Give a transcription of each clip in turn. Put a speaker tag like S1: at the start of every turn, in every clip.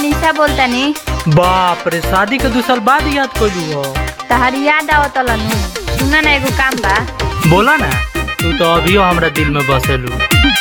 S1: निशा बोलतानी
S2: बाप रे शादी के दू साल बाद याद कइलू हो
S1: तहार याद आवत नु सुना ना एगो काम बा
S2: बोला ना तू तो अभियो हमरा दिल में बसेलू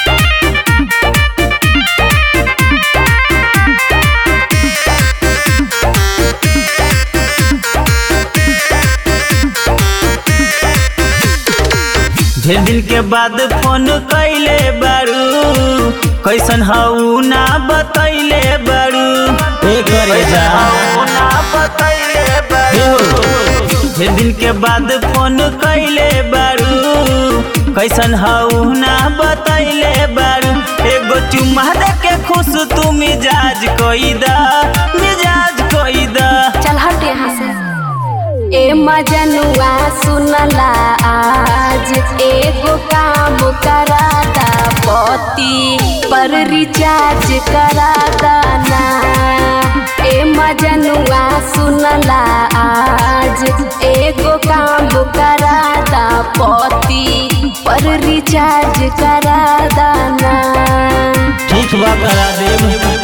S3: ढेर दिन के बाद फोन कैले बारू कैसन हऊ ना बतैले बारू कैसन हऊ ना बतैले बारू ढेर दिन के बाद फोन कैले बारू कैसन हऊ ना बतैले बारू एगो चुम्मा दे के खुश तू मिजाज कोई दा मिजाज कोई दा
S4: चल हट यहाँ से ए मजनुआ सुनला आज एगो काम कराता पति पर रिचार्ज कराता ना ए मजनुआ सुनला आज एगो काम कराता पति पर रिचार्ज कराता ना
S3: ठीक बा करा देब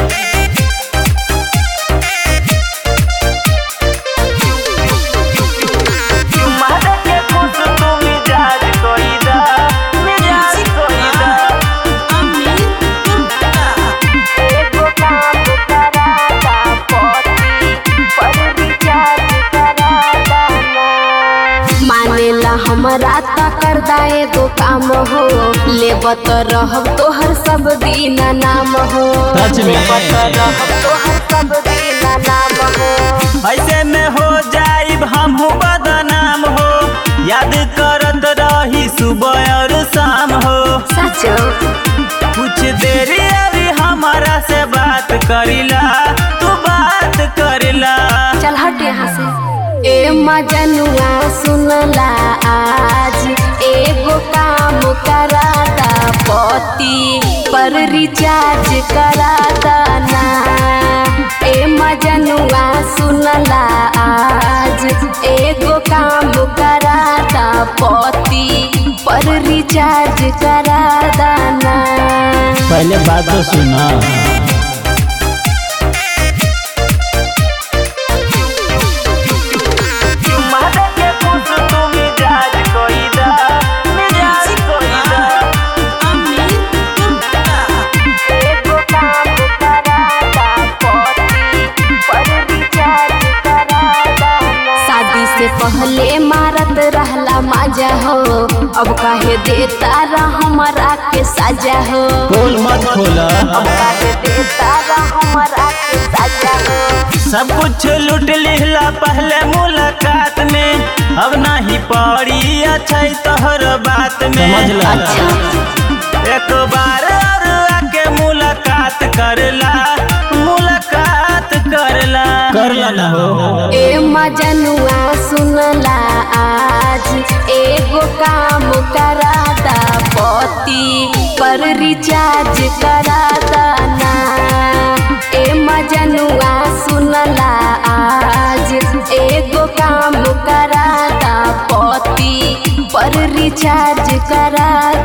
S4: मानेला हमरा त कर दाए गो काम हो लेबत रहब तोहर सब दिन नाम हो
S3: सच में?
S4: लेबत रहब तोहर सब दिन नाम हो
S3: ऐसे में हो जाइब हमहू बदनाम हो याद करत रही सुबह और शाम हो
S4: सच
S3: कुछ देरी अभी हमारा से बात करिला तू बात करिला
S4: चल हट यहाँ से ए मजनुआ सुनला आज एगो काम कराता पति पर रिचार्ज कराता ना ए मजनुआ सुनला आज एगो काम कराता पति पर रिचार्ज कराता ना
S3: पहले बात तो सुना
S4: शादी से पहले मारत रहला मजा हो अब काहे देता रह हमरा के सजा हो
S3: बोल मत खोला
S4: अब काहे देता रह हमरा के सजा हो
S3: सब कुछ लूट लिहला पहले मुलाकात में अब नहीं पड़ी अच्छा तोहर बात में
S4: अच्छा
S3: एक बार और आके मुलाकात करला मुलाकात करला करला ना हो
S4: ए मजनुआ सुनला आज एगो काम कराता पति पर रिचार्ज कराता ना ए मजनुआ सुनला आज एगो काम कराता पति पर रिचार्ज कराता